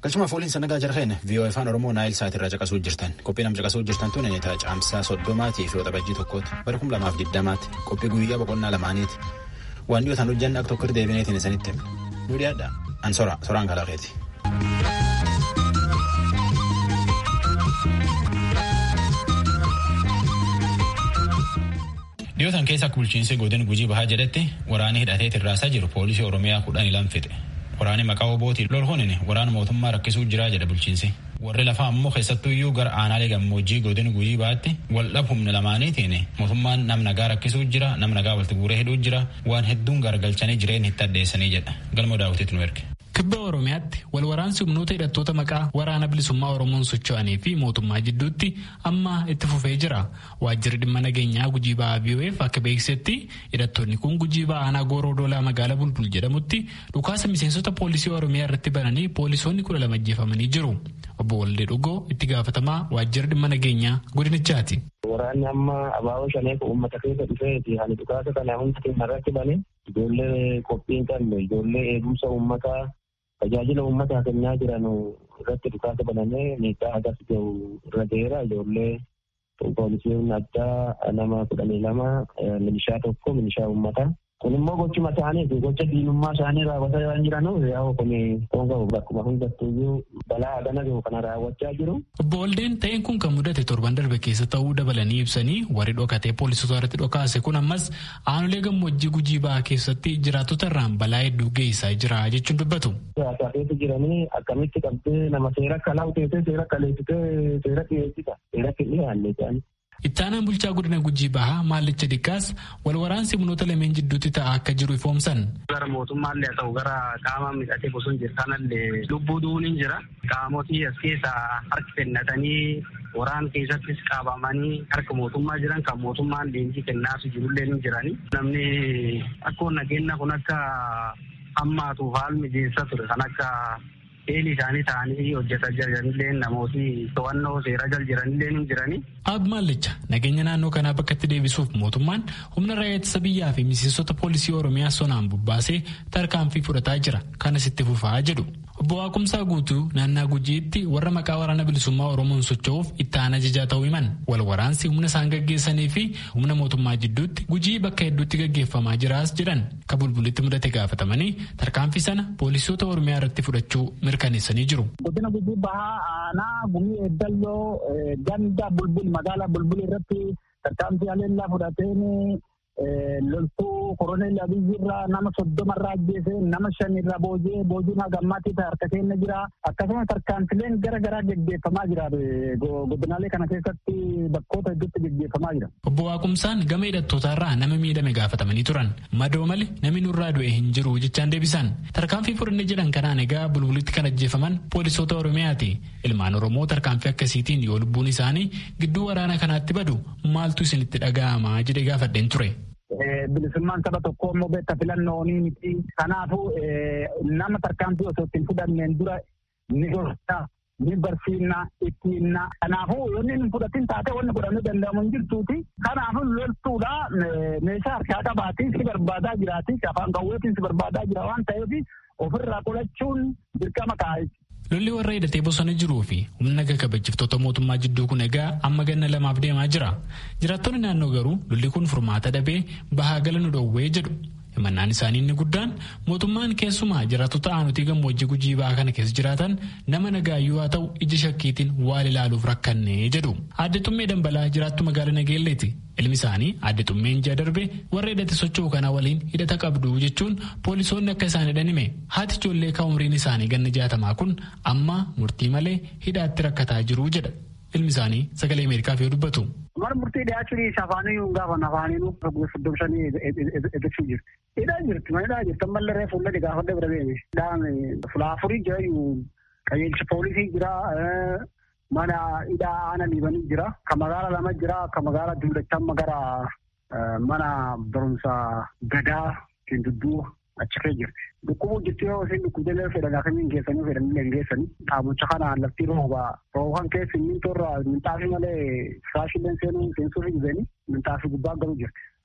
Galchuma fooliin sanagaa jarheen vii'oo afaan Oromoo naayil saatirraa caqasuu jirtan qophii nam caqasuu jirtan tun inni caamsaa soddomaatii fi waxabajjii tokkooti bara kum lamaaf diddamaatti qophii guyyaa boqonnaa lamaaniiti waan dhiyootaan hojjanna akka tokko deebineetiin isanitti nu dhiyaadha an sora soraan kalaqeeti. dhiyootaan keessa akka bulchiinsi godin gujii bahaa jedhetti waraanni hidhatee tirraasaa jiru poolisii oromiyaa kudhanii lama fixe waraanni maqaa obootiin lolhunin waraana mootummaa rakkisuu jira jedha bulchiinsi warri lafaa ammoo keessattuu iyyuu gara aanaalee gammoojjii godin gujii bahaatti waldhab humna lamaaniitiin mootummaan nam nagaa rakkisuu jira nam nagaa walitti guuree hidhuu jira waan hedduun garagalchanii jireenya itti addeessanii jedha galma daawwitiitu nu erge. Kibba Oromiyaatti wal waraansi humnoota hidhattoota maqaa waraana bilisummaa Oromoon socho'anii fi mootummaa jidduutti amma itti fufee jira. Waajjirri dhimma nageenyaa gujii ba'aa BOF akka beeksisetti hidhattoonni kun gujii ba'aa aanaa gooroo doolaa magaalaa bulbul jedhamutti dhukaasa miseensota poolisii Oromiyaa irratti bananii poolisoonni kudha lama ajjeefamanii jiru. Obbo Waldee Dhugoo itti gaafatamaa waajjirri dhimma nageenyaa godinichaati. Waraanni amma abaaboo shaneef uummata keessa dhufeeti hani dhukaasa kana hunda keenya irratti bane ijoollee qophii hin qabne ijoollee eegumsa uummataa tajaajila uummataa kennaa jiran irratti dhukaasa banamee miidhaa agas gahu irra ga'eera ijoollee poolisiin addaa nama kudhanii lama milishaa tokko milishaa uummataa. Kun immoo gochuma isaaniiti gocha diinummaa isaanii raawwataa waan jiranu yaa'u kun qoonqabu bakkuma hundattuyyuu balaa adana gahu kana raawwachaa jiru. Obbo Waldeen ta'een kun kan mudate torban darbe keessa ta'uu dabalanii ibsanii warri dhokatee poolisota irratti dhokaase kun ammas aanolee gammoojjii gujii ba'aa keessatti jiraattota irraan balaa hedduu geessaa jira jechuun dubbatu. Siyaasaafeetu jiranii akkamitti qabdee nama seera akka laawteessee seera akka leessitee seera dhiyeessita seera dhiyaanne isaanii. Ittaanaan bulchaa godina gujii bahaa maallicha dhiqqaas wal waraansi humnoota lameen jidduutti ta'a akka jiru ifoomsan. Gara mootummaallee haa ta'u gara qaama midhatee bosona jirtanallee lubbuu du'uun hin jira. Qaamotii as keessaa harki kennatanii waraan keessattis qabamanii harka mootummaa jiran kan mootummaan leenjii kennaafii jirullee ni jirani. Namni akkoo nageenya kun akka hammaatuuf haal mijeessa ture kan akka eelii isaanii ta'anii hojjetaa jiranillee namooti to'annoo seera jal jiranillee ni jirani. Ab Maallicha nageenya naannoo kanaa bakkatti deebisuuf mootummaan humna raayyaa ittisa biyyaa fi miseensota poolisii Oromiyaa sonaan bubbaasee tarkaanfii fudhataa jira kanas itti fufaa jedhu. Obbo Waaqumsaa guutuu naannaa gujiitti warra maqaa waraana bilisummaa Oromoon socho'uuf itti aanaa ajajaa ta'uu himan. Wal waraansi humna isaan gaggeessanii fi humna mootummaa jidduutti gujii bakka hedduutti gaggeeffamaa jiraas jedhan. Ka bulbulitti mudate gaafatamanii tarkaanfii sana poolisoota Oromiyaa irratti fudhachuu mirkaneessanii jiru. Godina gujii bahaa aanaa gumii eeddalloo ganda bulbul magaalaa bulbul irratti tarkaanfii haleellaa fudhateen loltuu koroneel abiyyi irraa nama soddoma irraa ajjeese nama shan irraa boojee boojuun hagammaatti harka keenya jira akkasumas tarkaanfileen gara garaa geggeeffamaa jira godinaalee kana keessatti bakkoota hedduutti geggeeffamaa jira. Obbo Waaqumsaan gama hidhattootaa irraa nama miidhame gaafatamanii turan madoo malee namni nurraa du'e hin jiru jechaan deebisan tarkaanfii fudhanne jedhan kanaan egaa bulbulitti kan ajjeefaman poolisoota Oromiyaati ilmaan Oromoo tarkaanfii akkasiitiin yoo lubbuun isaanii gidduu waraana kanaatti badu maaltu isinitti dhaga'ama jedhee gaafadheen ture. bilisummaan saba tokko immoo beekta filannoonii miti. Kanaafuu nama tarkaanfii osoo ittiin fudhanneen dura ni gorsa, ni barsiifna, ittiinna. Kanaafuu yoonni hin fudhatin taate wanni godhamuu danda'amu hin jirtuuti. Kanaafuu loltuudha meeshaa harkaa qabaatii si barbaadaa jiraati. Afaan qawweetiin si barbaadaa jira waan ta'eef ofirraa qolachuun dirqama kaa'e. Lolli warra hidhatee bosona jiruu fi humna kabachiiftoota mootummaa jidduu kun egaa amma ganna lamaaf deemaa jira. Jiraattonni naannoo garuu lolli kun furmaata dhabee bahaa gala nu dhoowwee jedhu. Himannaan isaanii inni guddaan mootummaan keessumaa jiraattota aanutii gammoojjii gujii ba'aa kana keessa jiraatan nama nagaayyuu haa ta'u ija shakkiitiin waan ilaaluuf rakkannee jedhu. Aadde Xummee Dambalaa jiraattu magaalaa Nageelleeti. Ilmi isaanii aadde Xummeen ji'a darbe warra hidhate socho'u kana waliin hidhata qabdu jechuun poolisoonni akka isaan hidhan hime. Haati ijoollee kan umriin isaanii ganna jaatamaa kun amma murtii malee hidhaatti rakkataa jiru jedha. Ilmi isaanii sagalee Ameerikaaf yoo dubbatu. Mana murtii dhiyaachuun isa afaanii yoo gaafa afaanii soddobsanii eeggachuu jirti. Hidhaa jirti, mana hidhaa jirti. Ammallee reefu fuullee gaafadde bira beene. Hidhaan fulaafurii jira qajeelcha poolisii jira. Mana hidhaa aana liibanii jira. Kan magaala lama jira. Kan magaala duudachaa gara mana barumsa gadaa kindudduu achi kee jirti. Dhukkubuu jirti yoo isin dhukkubdelee fedhan akkamiin geessanii fedhanillee hin geessanii. Dhaabucha kanaan lafti rooba. Rooban keessi mintoorra minxaafii malee firaashillee seenuu seensuuf hin minxaafii gubbaa garuu jirti.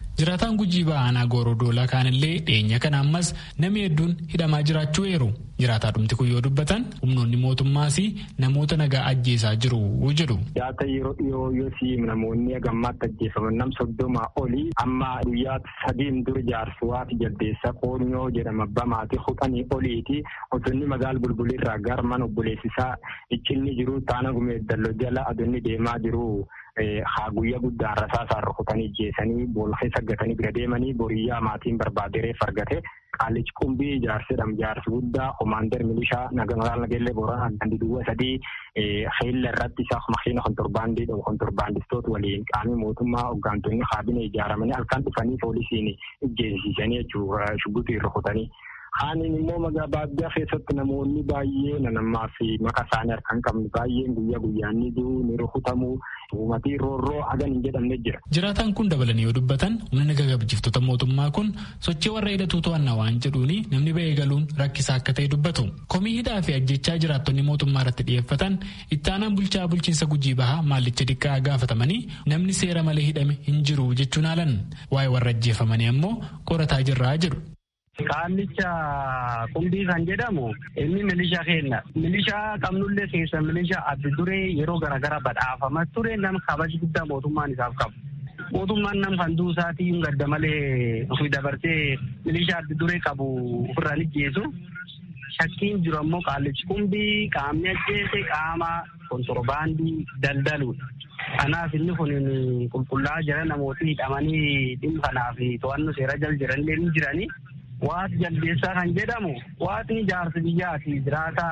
Jiraataan gujii ba'aanaa goorodoolaa kaanillee dhiyeenya kana ammas namni hedduun hidhamaa jiraachuu eeru. Jiraataa dhumti kun yoo dubbatan humnoonni mootummaas namoota nagaa ajjeesaa jiru jedhu. Jaata yeroo dhiyoo yoo siim namoonni gammaatti ajjeefaman nam soddoma olii amma guyyaa sadiin dura jaarsuwaati jaldeessa qoonyoo jedhama bamaati hudhanii oliiti osonni magaal bulbulirraa gara mana obboleessisaa iccinni jiru taana gumee dalloo jala adoonni deemaa jiru. haa guyyaa guddaan rasaasaan rukutanii jeesanii boolkee saggatanii bira deemanii boriyyaa maatiin barbaade reef argate qaalichi qumbii jaarsidham jaarsi guddaa komaander milishaa magaala nageellee booranaa gandi duwwa sadii xeella irratti isa makiina kontorbaandii dhabu kontorbaandistoota waliin qaamii mootummaa hoggaantonni kaabinee ijaaramanii halkan dhufanii poolisiin ijjeesisanii jechuudha shubbitiin rukutanii. Haaniin immoo magaa baadiyyaa keessatti namoonni baay'ee nanammaa fi maka isaanii harkaan qabnu baay'een guyyaa guyyaan ni du'u ni rukutamu uumatii roorroo hagan hin jedhamne jira. Jiraataan kun dabalanii yoo dubbatan humna naga gabjiftoota mootummaa kun sochii warra hidhatu to'annaa waan jedhuuni namni ba'ee galuun rakkisaa akka ta'e dubbatu. Komii hidhaa fi ajjechaa jiraattonni mootummaa irratti dhiyeeffatan ittaanaan bulchaa bulchiinsa gujii bahaa maallicha xiqqaa gaafatamanii namni seera malee hidhame hin jiru jechuun haalan waa'ee warra ajjeefamanii ammoo qorataa jirraa jedhu. Qaallicha qumbii kan jedhamu inni milishaa kenna. Milishaa qabnullee keessa milishaa adda duree yeroo garaagaraa badhaafamaa ture nama kabaja guddaa mootummaan isaaf qabu. Mootummaan nam kan duusaatii hin gadda malee ofii dabarsee milishaa adda duree qabu ofirraa ijjeesu. Shakkiin jiru ammoo qaallichi qumbii qaamni ajjeese qaama kontorbaandii daldaluudha. Kanaaf inni kun qulqullaa'aa jira namooti hidhamanii dhimma kanaaf to'annoo seera jala jiranillee ni jiranii. Waati jaldeessaa kan jedhamu waatni jaarsi biyyaati jiraata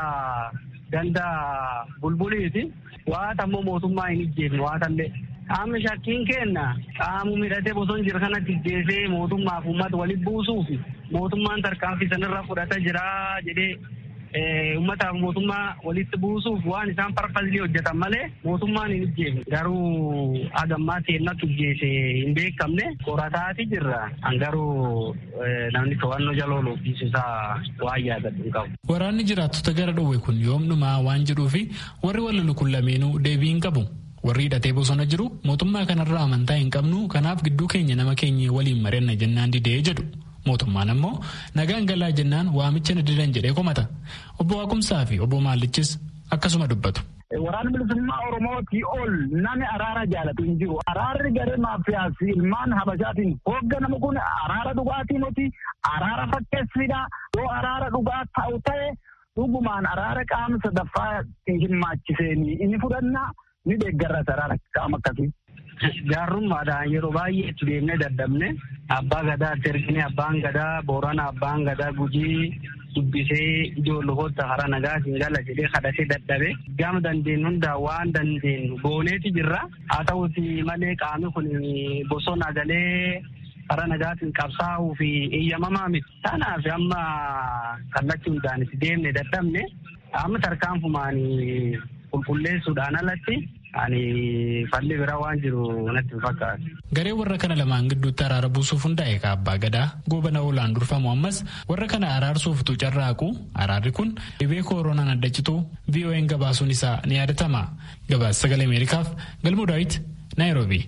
ganda bulbuliiti. Waata ammoo mootummaa hin ijjeefne waatallee. Qaamni shakkiin kenna qaamu midhatee bosona jira kanatti ijjeesee mootummaaf uummata walitti buusuuf mootummaan tarkaanfii sanarra fudhata jira jedhee uummataaf mootummaa walitti buusuuf waan isaan farfallee hojjetan malee mootummaan hin ijjeefne garuu agammaa seennatti ijjeese hin beekamne qorataati jirra an garuu namni to'annoo jala oolufsiisu isaa waan yaadatu hin qabu. Waraanni jiraattota gara dhowwe kun yoomnumaa waan jedhuufi warri walalu kun lameenuu deebii hin qabu. Warri hidhatee bosona jiru mootummaa kanarraa amantaa hin qabnu kanaaf gidduu keenya nama keenya waliin mari'anna jennaan didee jedhu. Mootummaan ammoo nagaan galaa jennaan waamicha na didan jedhee komata. Obbo Waaqumsaa fi obbo Maallichis akkasuma dubbatu. Waraanni bilisummaa Oromootii ol namni araara jaalatu hin jiru. Araarri garee maafiyaas ilmaan habashaatiin hoogganamu kun araara dhugaatii miti araara fakkeessidha. Yoo araara dhugaa ta'u ta'e dhugumaan araara qaama sadaffaa hirmaachiseen inni fudhanna ni deeggarra araara qaama akkasii. Gaarrummaadhaan yeroo baay'ee itti deemnee daddabne abbaa gadaatti ergine abbaan gadaa boorana abbaan gadaa gujii dubbisee ijoollota hara nagaa siin gala jedhee kadhatee dadhabe gama dandeenyu hundaa waan dandeenyu gooneeti jirra haa ta'uti malee qaamni kun bosona galee hara nagaatiin qabsaa'uu fi eeyyamamaa miti kanaaf amma kallattii hundaan itti deemne dadhabne amma tarkaanfumaan qulqulleessuudhaan alatti ani falli biraa waan jiru natti hin fakkaatu. Garee warra kana lamaan gidduutti araara buusuuf hundaa'e ka abbaa gadaa goobana oolaan durfamu ammas warra kana araarsuuf tu carraaqu araarri kun dhibee kooroonaan adda citu VON gabaasuun isaa ni yaadatama. Gabaasa sagalee Ameerikaaf galmoo daawit Naayiroobi.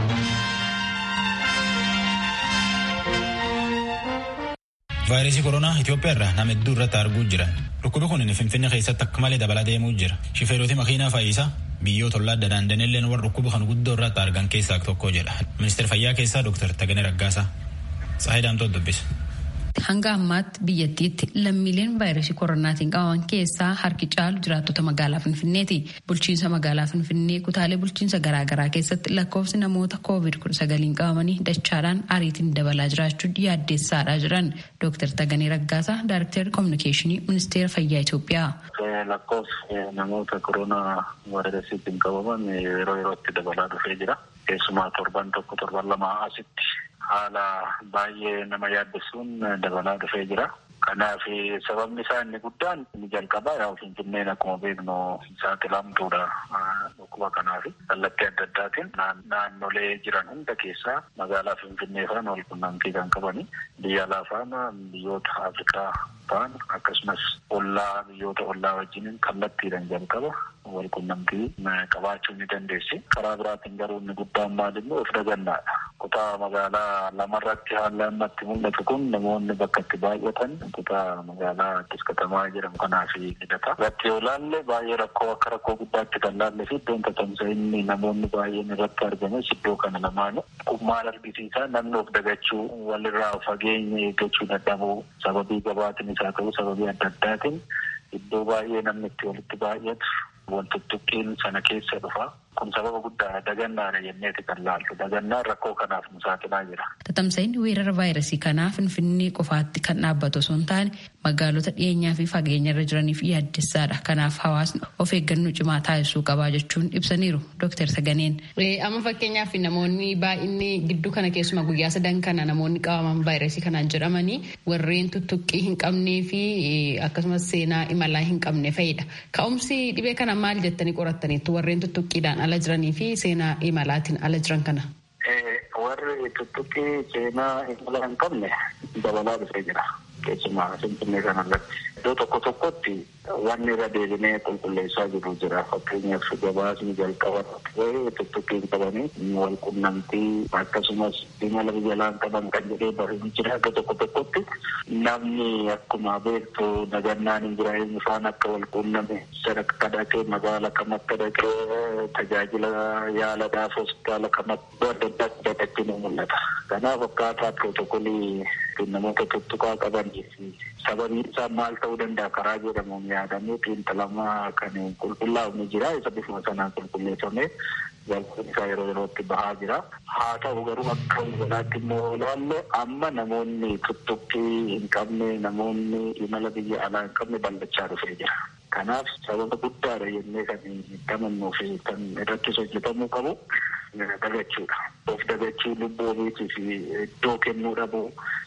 vaayirasii koronaa Itoophiyaa irraa nama hedduu irratti arguu jiran dhukkubi kun finfinnee keessatti akka malee dabalaa deemuu jira shifeeroti makiinaa fayyisaa biyyoota ollaa adda daandaniilleen warra dhukkuba kan guddoo irratti argan keessaa tokko jedha ministeera fayyaa keessaa dooktar Taganee Raggaasaa Saayidaamtoo dubbisa. Hanga ammaatti biyyattiitti lammiileen vaayirasii koronaatiin qabaman keessaa harki caalu jiraattota magaalaa Finfinneeti. Bulchiinsa magaalaa Finfinnee kutaalee bulchiinsa garaagaraa keessatti lakkoofsi namoota koovid kudha sagaliin qabamanii dachaadhaan ariitiin dabalaa jiraachuun yaaddeessaadhaa jiran. Dooktar Taganee Raggaasaa Daayireektarri Kominikeeshinii Ministeera Fayyaa Itoophiyaa. Lakkoofsi namoota koronaa vaayirasiitiin qabaman yeroo yerootti dabalaa dhufee jira. Keessumaa torban tokko torban lama asitti haala baay'ee nama yaaddessuun dabalaa dhufee jira. Kanaaf sababni isaa inni guddaan inni jalqabaa yaa Finfinneen akkuma beeknu saaxilamtuudha dhukkuba kanaaf kallattii adda addaatiin naannolee jiran hunda keessaa magaalaa Finfinnee faana wal qunnamtii kan qabani biyya alaa faana biyyoota Afrikaa ta'an akkasumas ollaa biyyoota ollaa wajjin kallattiidhaan jalqaba wal qunnamtii qabaachuu ni dandeessi. Karaa biraatiin garuu inni guddaan maal immoo of dagannaadha. kutaa magaalaa lamarratti haalli ammatti mul'atu kun namoonni bakka itti baay'atan kutaa magaalaa Addis Katamaa jedhamu kanaa fi hidhata. Irratti yoo laalle baay'ee rakkoo akka rakkoo guddaatti kan laalle fi iddoon tatamsa'inni namoonni baay'een irratti argames iddoo kana lamaanu. Kun maal argisiisa namni of dagachuu walirraa fageenya eeggachuu dadhabuu sababii gabaatiin isaa ta'uu sababii adda addaatiin iddoo baay'ee namni itti walitti baay'atu wal tuttuqqiin sana keessa dhufa. Kun sababa guddaadha dagannaadha jenneeti kan laallu dagannaan rakkoo kanaaf nu saaxilaa jira. Tatamsa'inni weerara vaayirasii kanaa finfinnee qofaatti kan dhaabbatu osoo hin taane magaalota dhiyeenyaa fi fageenya irra jiraniif yaaddessaadha. Kanaaf hawaasni of eeggannoo cimaa taasisuu qabaa jechuun ibsaniiru Dr. Saganeen. Amma fakkeenyaaf namoonni baay'inni gidduu kana keessumaa guyyaa sadan kana namoonni qabaman vaayirasii kanaan jedhamanii warreen tuttuqqii hin qabnee fi akkasumas seenaa imalaa hin qabne fa'idha. Ka'umsi dhibee kana maal jettanii qorattaniittu warreen tuttuqqiidhaan ala jiranii fi seenaa imalaatiin ala jiran kana. Warri tuttuqqii seenaa imala hin qabne dabalaa dhufee jira. Keessumaa Finfinnee kanarratti. Iddoo tokko tokkotti wanni irra deebinee qulqulleessaa jiru jira. Fakkeenyaaf gabaasni jalqaba tuttuqqii hin qabanii wal qunnamtii akkasumas imala biyyalaan qaban kan jedhee barreeffamni jira. Iddoo tokko tokkotti namni akkuma beektu nagannaan hin jira ifaan akka wal qunname sadarkaa dhaqee magaala kam akka dhaqee tajaajila yaaladhaaf hospitaala kam akka adda addaatti dhaqatti ni mul'ata. Kanaaf akkaataa pirootokolii namoota tuttuqaa qabanii fi sababiin isaa maal ta'uu danda'a karaa jedhamuun yaadamee xiinxalamaa kan qulqullaa'u ni jira. Isa bifuma sanaan qulqulleeffamee galchuun isaa yeroo yerootti bahaa jira. Haa ta'u garuu akka walaatti immoo ilaalle amma namoonni tuttuqqii hin qabne namoonni imala biyya alaa hin qabne bal'achaa dhufee jira. Kanaaf sababa guddaadha jennee kan amannuu fi kan irrattis hojjetamuu qabu dagachuudha. Of dagachuu lubbuu ofiitiif iddoo kennuu dhabuu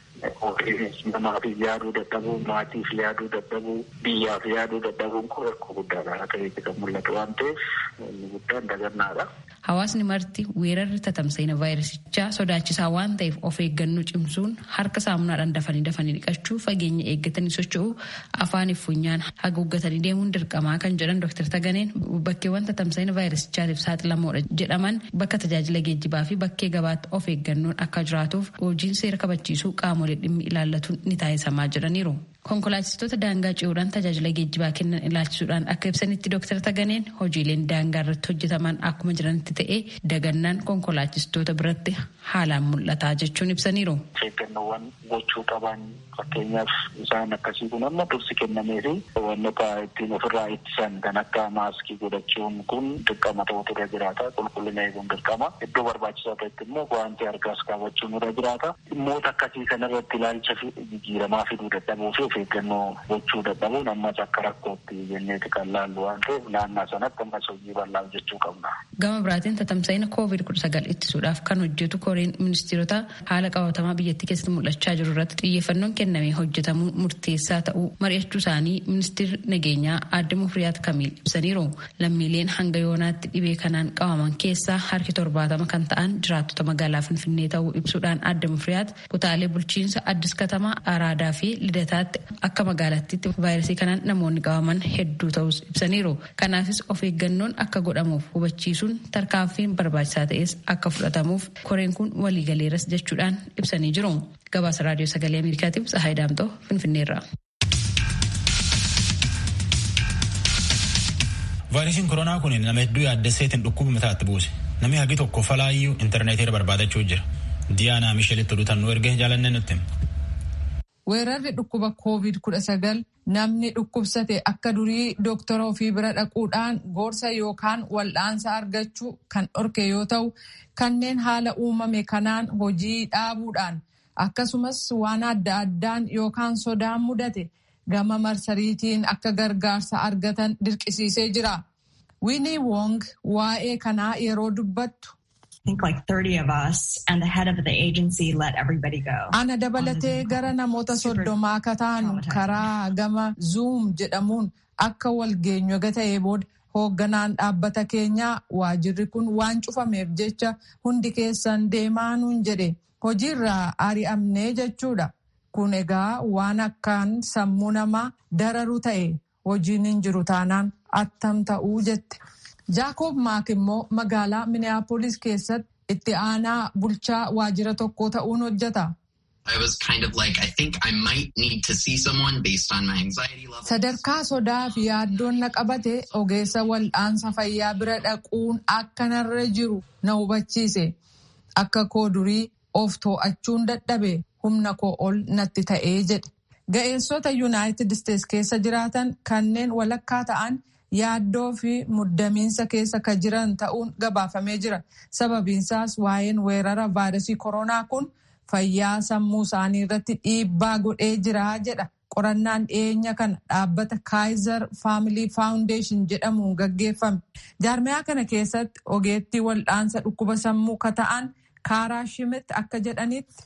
namaaf yaaduu dadhabuu maatiif yaaduu dadhabuu biyyaaf yaaduu dadhabuun kun rakkoo guddaadha akka ta'etti kan mul'atu waan ta'eef inni guddaan dagannaadha. Hawaasni marti weerarri tatamsa'ina vaayirasichaa sodaachisaa waan ta'eef of eeggannoo cimsuun harka saamunaadhaan dafanii dafanii dhiqachuu fageenya eeggatanii socho'uu afaaniif funyaan haguuggatanii deemuun dirqamaa kan jedhan Dr. Taganeen bakkeewwan tatamsa'ina vaayirasichaatiif saaxilamoodha jedhaman bakka tajaajila geejjibaa fi bakkee gabaatti of eeggannoon akka jiraatuuf hojiin seera kabachiisuu qaamolee dhimmi ilaallatuun ni taasisamaa jedhaniiru. Konkolaachistoota daangaa ce'uudhaan tajaajila geejjibaa kennan ilaalchisuudhaan akka ibsanitti Dr. Taganeen hojiileen daangaa irratti hojjetaman akkuma jiranitti ta'ee dagannaan konkolaachistoota biratti haalaan mul'ataa jechuun ibsaniiru. Eeggannoowwan gochuu qaban fakkeenyaaf isaan akkasii kun amma dursi kennamee fi wantoota ittiin ofirraa ittisan kan akka maaskii godhachuun kun dirqama ta'utu irra jiraata. Qulqullina eeguun dirqama. Iddoo barbaachisaa ta'etti immoo wanti harkaas kaawwachuun irra jiraata. Dhimmoota akkasii kanarratti ilaalcha jijjiiramaa fiduu dadhabuu fi of eeggannoo gochuu dadhabuun ammas akka rakkootti jenneeti kan laallu waan ta'eef naannaa sanatti ammas hojii bal'aa hojjechuu qabna. Gama biraatiin tatamsa'ina koovid kudha sagal ittisuudhaaf kan hojjetu koreen ministeerota haala qabatamaa biyyattii keessatti mul'achaa jiru irratti xiyyeeffannoon kennamee hojjetamuun murteessaa ta'uu mari'achuu isaanii ministeerri nageenyaa aadde mufriyaat kamiil ibsaniiru. Lammiileen hanga yoonaatti dhibee kanaan qabaman keessaa harki torbaatama kan ta'an jiraattota magaalaa Finfinnee ta'uu ibsuudhaan aadde mufriyaat kutaalee bulchiinsa addis katamaa araadaa fi lidataatti akka magaalattiitti vaayirasii kanaan namoonni qabaman hedduu ta'us ibsaniiru. Kanaafis of eeggannoon akka godhamuuf hubachiisuun tarkaanfiin barbaachisaa ta'es akka fudhatamuuf koreen kun waliigaleeras jechuudhaan ibsanii jiru. Gabaasa raadiyoo sagalee Ameerikaatiif Tsahaay Daamtoo Finfinneerra. Vaayirasiin koronaa kun nama hedduu yaaddesseetiin dhukkuba mataatti buuse. Namni hagi tokko falaayyuu intarneetiirra barbaadachuu jira. Diyaanaa Mishelitti oduutannuu ergee jaalannee nutti. Weerarri dhukkuba koovid kudha sagal namni dhukkubsate akka durii dooktora ofii bira dhaquudhaan gorsa yookaan wal'aansa argachuu kan dhorke yoo ta'u kanneen haala uumame kanaan hojii dhaabuudhaan akkasumas waan adda addaan yookaan sodaan mudate gama marsariitiin akka gargaarsa argatan dirqisiisee jira. Winnie Wong waa'ee kanaa yeroo dubbattu. Ana dabalatee gara namoota soddomaa akka taanu karaa gama Zoom jedhamuun akka walgeenyu ta'ee booda hoogganaan dhaabbata keenyaa waajirri kun waan cufameef jecha hundi keessan deemaa nuun jedhe hojiirraa ari'amnee jechuudha. Kun egaa waan akkaan sammuu namaa dararu ta'e hojiin hin jiru taanaan attam ta'uu jette. Jaakob Maak immoo magaalaa Minneapolis keessatti itti aanaa bulchaa waajjira tokko ta'uun hojjeta. I was kind of like, I think I might need to see someone based on my anxiety level. Sadarkaa sodaa fi yaaddoon na qabate ogeessa wal'aansa fayyaa bira dhaquun akka narra jiru na hubachiise. Akka koo durii of too'achuun dadhabe humna koo ol natti ta'ee jedhe. Ga'eessota Yuunaayitid Isteets keessa jiraatan kanneen walakkaa ta'an yaaddoo fi muddamiinsa keessa ka jiran ta'uun gabaafamee jira. Sababiinsaas waa'een weerara vaayirasii koronaa kun fayyaa sammuu isaanii irratti dhiibbaa godhee jira jedha. Qorannaan dhiyeenya kana dhaabbata Kaayizer Faamilii Faawundeeshin jedhamuun gaggeeffame. Jaarmiyaa kana keessatti ogeettii wal'aansa dhukkuba sammuu ka ta'an Kaaraa Shimit akka jedhanitti.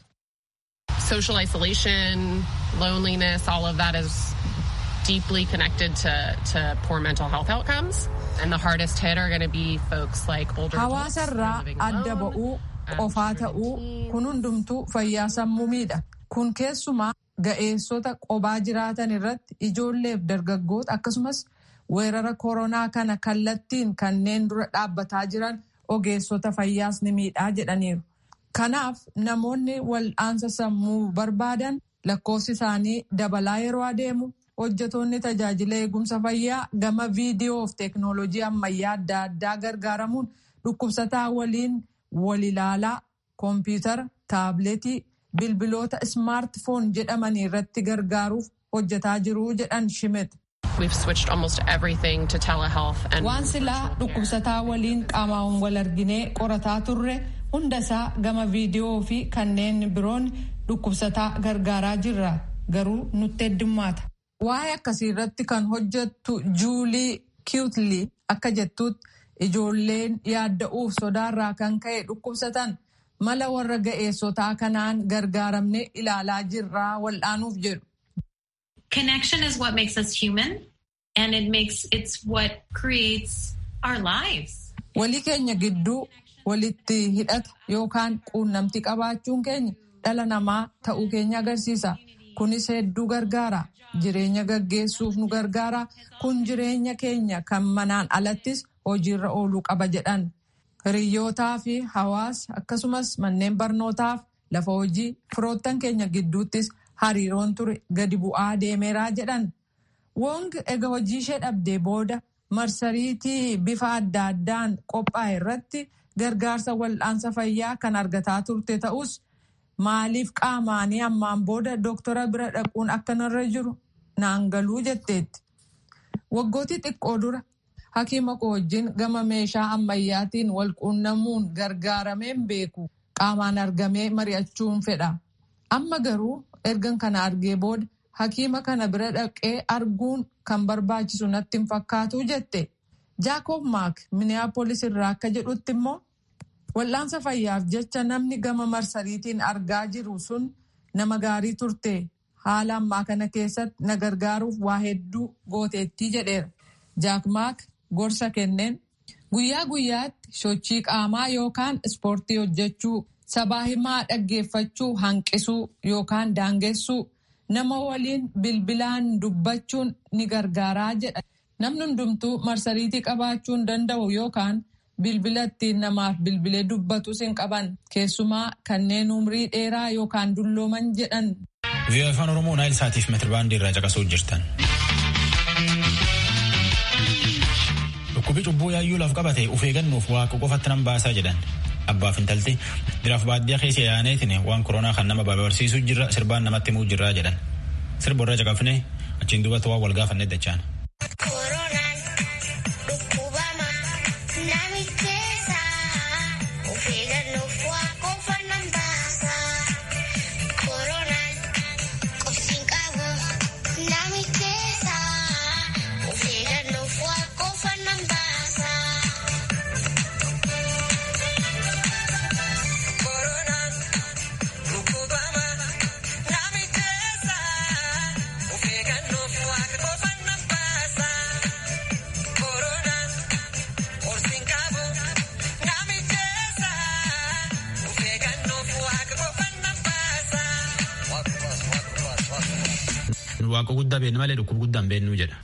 Social isolation, loneliness, all of that is deeply connected to, to poor mental health outcomes. And the hardest hit are going to be folks like older adults who are Hawaasarraa living adda alone. ba'uu qofaa ta'uu kun hundumtuu fayyaa sammuu miidha. Kun keessumaa ga'eessota qobaa jiraatan irratti ijoolleef dargaggoota akkasumas weerara koronaa kana kallattiin kanneen dura dhaabbataa jiran ogeessota fayyaas ni miidhaa jedhaniiru. Kanaaf namoonni wal'aansa sammuu barbaadan lakkoofsi isaanii dabalaa yeroo adeemu hojjetoonni tajaajila eegumsa fayyaa gama viidiyoo fi teeknooloojii ammayyaa adda addaa gargaaramuun dhukkubsataa waliin wal ilaalaa koompiyutara taabileetii bilbiloota ismaartifoon jedhamanii irratti gargaaruuf hojjetaa jiru jedhan shimet. We've switched almost everything to telehealth and Waan silaa dhukkubsataa waliin qaamaan wal arginee qorataa turre hundasaa gama viidiyoo fi kanneen biroon dhukkubsataa gargaaraa jirra garuu nutti heddummaata. Waa'ee akkasii irratti kan hojjettu Juulii Kiwutlii akka jettutti ijoolleen yaadda'uuf sodaarraa kan ka'e dhukkubsatan mala warra ga'eessotaa kanaan gargaaramne ilaalaa jirraa wal'aanuuf jedhu. Connection is what makes us human and it makes it's what creates our lives. Walii keenya gidduu walitti hidhata yookaan quunnamtii qabaachuun keenya dhala namaa ta'uu keenya agarsiisa. Kunis hedduu gargaara. Jireenya gaggeessuuf nu gargaara. Kun jireenya keenya kan manaan alattis hojiirra ooluu qaba jedhan. Hiriyyootaa fi hawaasa akkasumas manneen barnootaaf lafa hojii firoottan keenya gidduuttis hariiroon ture gadi bu'aa deemeeraa jedhan. Wong ega hojii ishee dhabdee booda marsariitii bifa adda addaan qophaa'e irratti gargaarsa wal'aansa fayyaa kan argataa turte ta'us maaliif qaamaanii ammaan booda dooktora bira dhaquun akka narra jiru naan galuu jetteetti. Waggootii xiqqoo dura hakiima koo wajjin gama meeshaa ammayyaatiin wal quunnamuun gargaarameen beeku qaamaan argamee mari'achuun fedha. Amma garuu ergan kana argee booda hakiima kana bira dhaqee arguun kan barbaachisu natti hin fakkaatu jette. Jaakob Maak Minneapolis irraa akka jedhutti immoo wal'aansa fayyaaf jecha namni gama marsariitiin argaa jiru sun nama gaarii turte haala ammaa kana keessatti na gargaaruuf waa hedduu gooteettii jedheera. Jaak Maak gorsa kenneen guyyaa guyyaatti sochii qaamaa yookaan ispoortii hojjechuu sabaa himaa dhaggeeffachuu hanqisuu yookaan daangessuu nama waliin bilbilaan dubbachuun ni gargaaraa jedha. Namni hundumtuu marsariitii qabaachuu hin danda'u yookaan bilbila ittiin namaaf bilbilee dubbatus hin qaban keessumaa kanneen umrii dheeraa yookaan dullooman jedhan. Vii'oo afaan Oromoo naayil saatiif meetirbaandii irraa caqasuu jirtan. Dhukkubi cubbuu yaayyuu laaf qabate of eeggannuuf waaqa qofatti nan baasaa jedhan. Abbaaf intalti diraaf baadiyyaa keessa yaaneetiin waan koronaa kan nama barbaarsiisuu jirra sirbaan namatti himuu jirraa jedhan. Sirba irra caqafne achiin duubatti waan wal gaafanne dachaan. Waaqa guddaa beeknu malee dhukkuba guddaa hin beeknu jedha.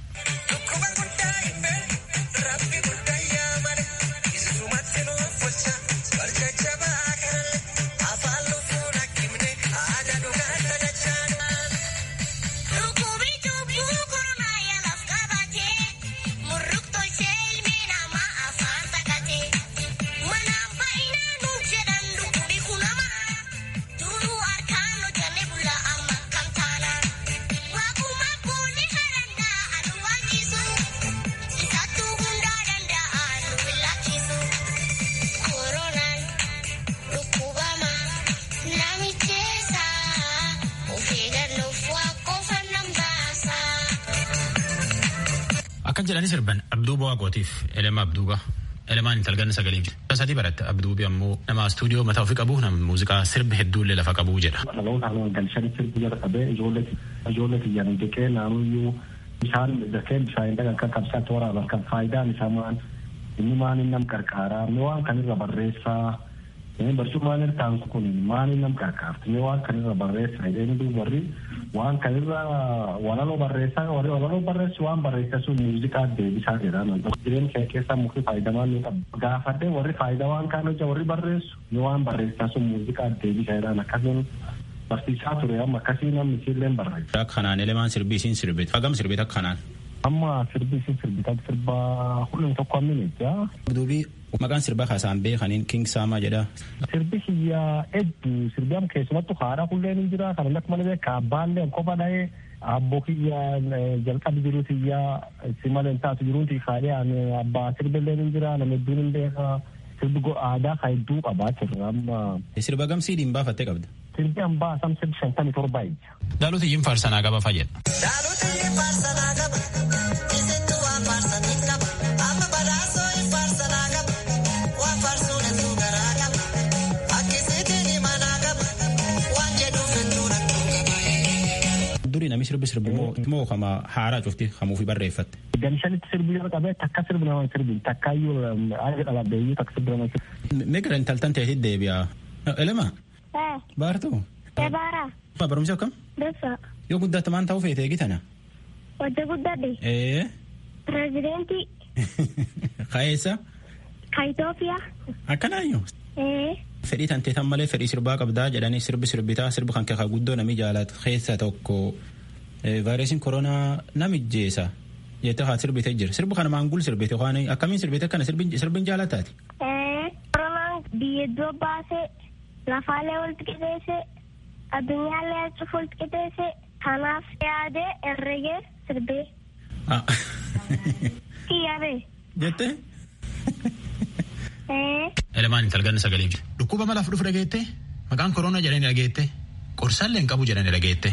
Akkan jedhanii sirban Abduu Boqootiif Elema Abduuba. Elemaan intalganna sagalee jira. Sadii baratte Abduubi ammoo nama istuudiyoo mataa ofii qabu nama muuziqaa sirbi hedduullee lafa qabu jedha. Dhaloota haala galchanii sirbi jala qabee ijoollee xiyyaanii jeqee naanuyyuu bishaan dakee bishaan dhagan kan qabsaatti waraaban kan faayidaan isaa maan inni maan inni nam qarqaaraa inni waan kanirra barreessaa barcummaan irtaan kun maan inni nam qarqaartu inni waan kanirra barreessaa inni duuba warri waan kanirra walaloo barreessaa warri walaloo barreessu waan barreessaa sun muuziqaa deebisaa jedhama jireenya kee keessaa mukti faayidamaan ni qaba gaafadhee warri faayidaa waan kaan hojja warri barreessu ni waan barreessaa sun muuziqaa deebisaa jedhan akkasiin barsiisaa ture amma akkasii namni isiilleen barreessa. Akka kanaan elemaan sirbii isiin sirbit hagam sirbit akka kanaan. Amma sirbii isiin sirbit akka sirbaa hulluun tokko ammini jaa. Duubii maqaan sirbaa kaasaan beekaniin King Saamaa jedha. Sirbi kiyyaa hedduu sirbi amma keessumattu haadha hulleen hin jira kan akka malee beeka abbaallee kopha dhahee abboo kiyyaa jalqabi jiru kiyyaa si malee taatu jiruuti kaadhee abbaa sirbillee hin jira nama hedduun hin beeka. Sirbi aadaa kan hedduu qabaa jirra amma. Sirba gamsii dhiin baafattee qabda. Sirbi hambaa samsir shantamii torba ija. Daalota iyyin faarsanaa qaba fayyada. Daalota iyyin faarsanaa qaba. Isintu waan faarsanii qaba. Amma badhaasoo hin faarsanaa qaba. Waan faarsuun hedduu garaa qaba. Akkisiitiin himanaa qaba. Waan jedhuuf hedduu rakkoo qaba. Durii namni sirbi sirbi moo kama haaraa cufti hamuufi barreeffatte. Gamshanitti sirbi yoo qabee takka sirbi nama sirbi takkaayyuu haala dhalabdeeyyuu takka sirbi nama sirbi. Migira intaltan ta'eetti deebi'a. Elema. Baartuu. Ebaara. Barumsi akkam? Dursa. Yoo guddatte maan ta'uu feete eegitana? Wajja guddadhe. Ee. Pireezidentii. Kaeessa? Ka Itoophiyaa. Akkanaayyuu. Ee. Fedhii tantee tan malee fedhii sirbaa qabdaa jedhanii sirbi sirbitaa sirbi kan keekaa guddoo nami jaalatu keessa tokko vaayirasiin koronaa namijjeessa jettee haa sirbite jira. Sirbi kana maangul sirbite waan akkamiin sirbite kana sirbin jaalataati? Ee. Koronaan biyya iddoo baasee lafaalee walitti qixeesse addunyaallee achuuf walitti qixeesse kanaaf yaadee herregee sirbee. Kiyyaabee. Jettee? Ee. Elemaan intalganna sagalee jira. Dhukkuba malaaf dhufu dhageette maqaan koronaa jedhanii dhageette qorsaallee hin qabu jedhanii dhageette.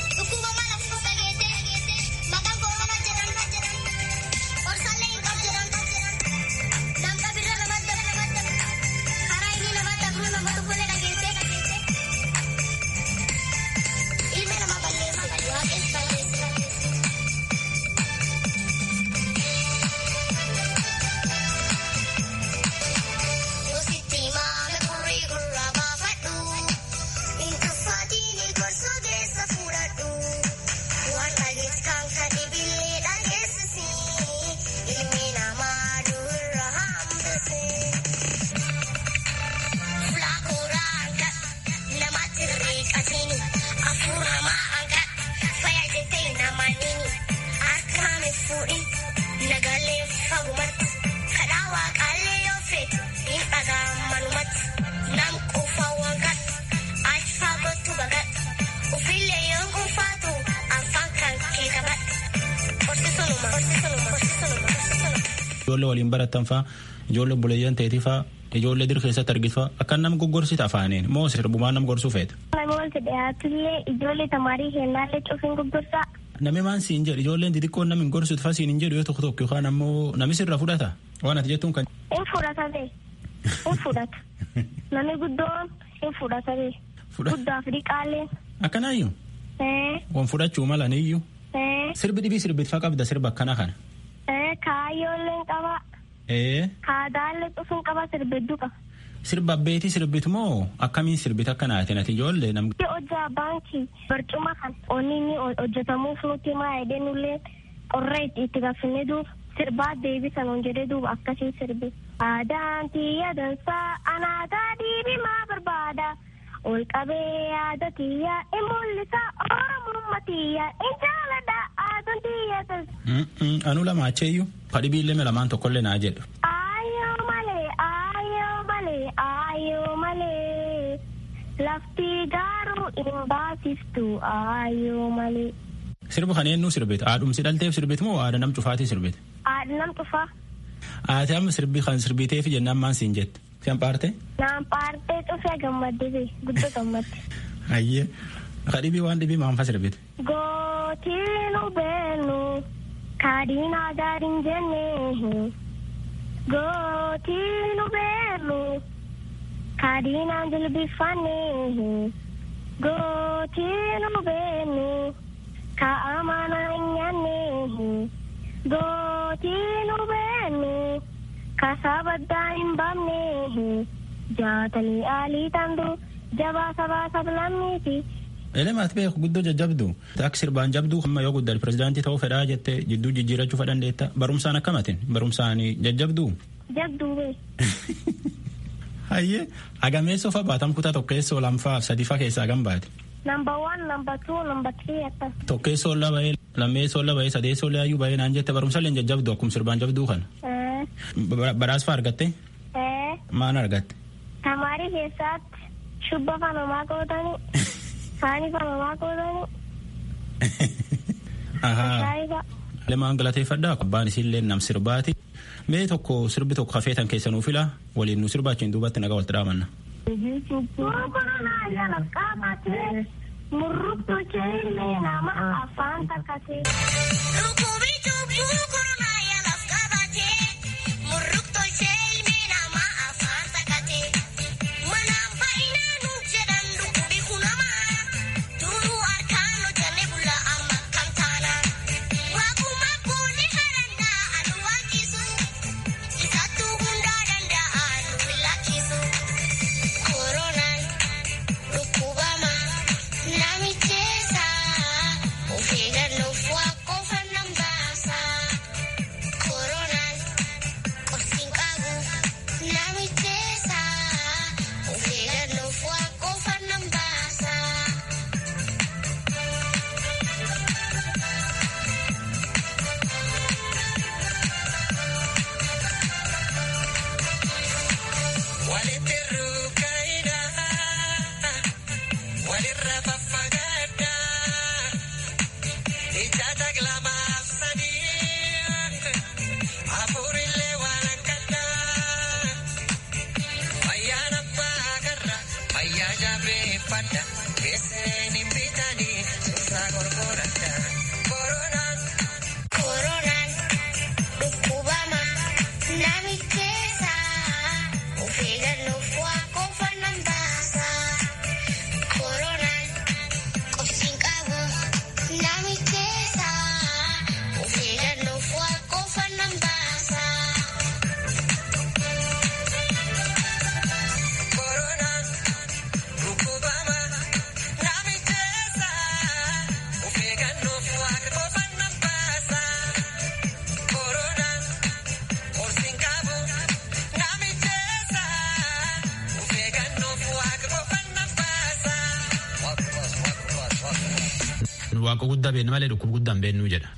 ijoollee waliin baratan faa ijoollee buleeyyan ta'eeti faa ijoollee dir keessatti argitu faa akka nam goggorsita afaaniin moo sirbumaan nam gorsuu feeta. Namni wanti dhiyaatullee ijoollee tamaarii heennaallee cufiin goggorsaa. Nami maan siin jedhu ijoolleen xixiqqoon namni gorsuut faa siin hin jedhu yoo tokko tokko yookaan ammoo nami sirra fudhata waan ati jettuun kan. In fudhata bee. In fudhata. Namni guddoon in fudhata bee. Guddaaf dhiqaallee. Akkanaayyuu. Wan fudhachuu mala niyyuu. Sirbi dhibii sirbitfaa qabda sirba akkana kana. Kaayyoolleen qaba. Kaadaallee cufuun qaba sirbidduu qaba. Sirba abbeetii sirbitu moo akkamiin sirbita akka naatin ati ijoollee nam. Hojjaa baankii barcuma kan onni inni hojjetamuuf nuti maa edee nullee qorra itti gaafinne duuba sirbaa deebisan on jedhee duuba akkasii sirbi. Aadaan tiyya dansaa anaataa diibimaa barbaada. Ol qabee yaada tiyya in mul'isa oromummaa tiyya in jaalladha aadaan tiyya dansaa. Anu lama acheeyyuu fadhibiillee lamaan tokkollee naa jedhu. Ayyoo malee ayyoo malee ayyoo malee lafti garuu hin baasiftu ayyoo malee. Sirba kana eenyu sirbite? Haadhumsi dhalteef sirbite moo haadha nam cufaatii sirbite? Haadha nam cufaa. Ati amma sirbi kan sirbiteef jennaan maan siin jette? Siyan paarte? Naan paartee cufee gammadde guddoo gammadde. Ayyee. Ka dhibii waan dhibii maanfa sirbite? Gootiinu beenu kaadhiinaa gaariin jenne gootii nu beellu kaadhiinaan jilbifanne gootii nu beennu kaa'amana hin nyaanne gootii nu beennu kasaa baddaa hin baafne jaatanii aalii tandu jabaa sabaa sablammiiti. Elemaat beeku guddoo jajjabdu akka sirbaan jabduu amma yoo guddaa pirezidaantii ta'uu fedhaa jettee jidduu jijjiirachuu fedhandeetta barumsaan akkamatin barumsaan jajjabduu. Jabduu bee. Hayyee agameessoo fa baatam kutaa tokkeessoo lamfaa sadiifaa keessaa kan baate. Number one, number two, number three akkas. Tokkeessoo laba'ee lammeessoo laba'ee sadeessoo laayyuu ba'ee naan jette barumsallee jajjabdu akkuma sirbaan jabduu kana. Badhaasa argatte. Maan argatte. Tamaarii keessaatti shubba fanamaa qootanii. Saani fanamaa qootanii. Lemaan galateeffadhaa abbaan isiillee nam sirbaati. Mee tokko sirbi tokko hafeetan keessanuu fila waliin nu sirbaachiin duubatti nagaa walitti dhaamanna. Murruktu jeelee nama afaan takkatee. waaqa guddaa beeknu malee dhukkuba guddaan beeknu jedha.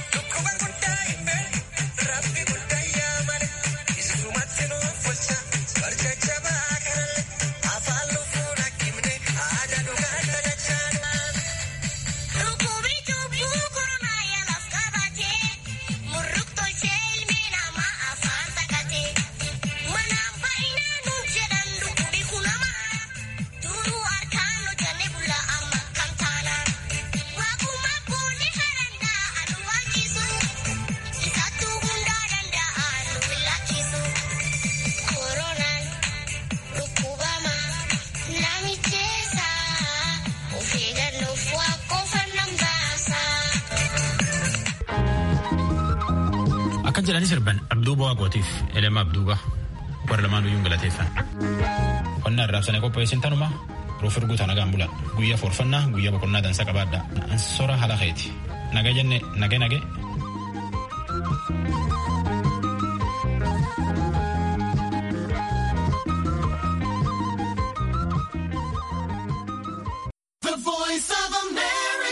Akkan jedhani sirban abduuba waaqootiif elema abduuba warra lamaan iyyuu galateeffan. Qonna arraabsanii qopheessin tanuma ruuf erguuta nagaan bulan guyyaa forfannaa guyyaa boqonnaa dansa qabaadha. Ansora haala keeti. Naga jenne nage nage.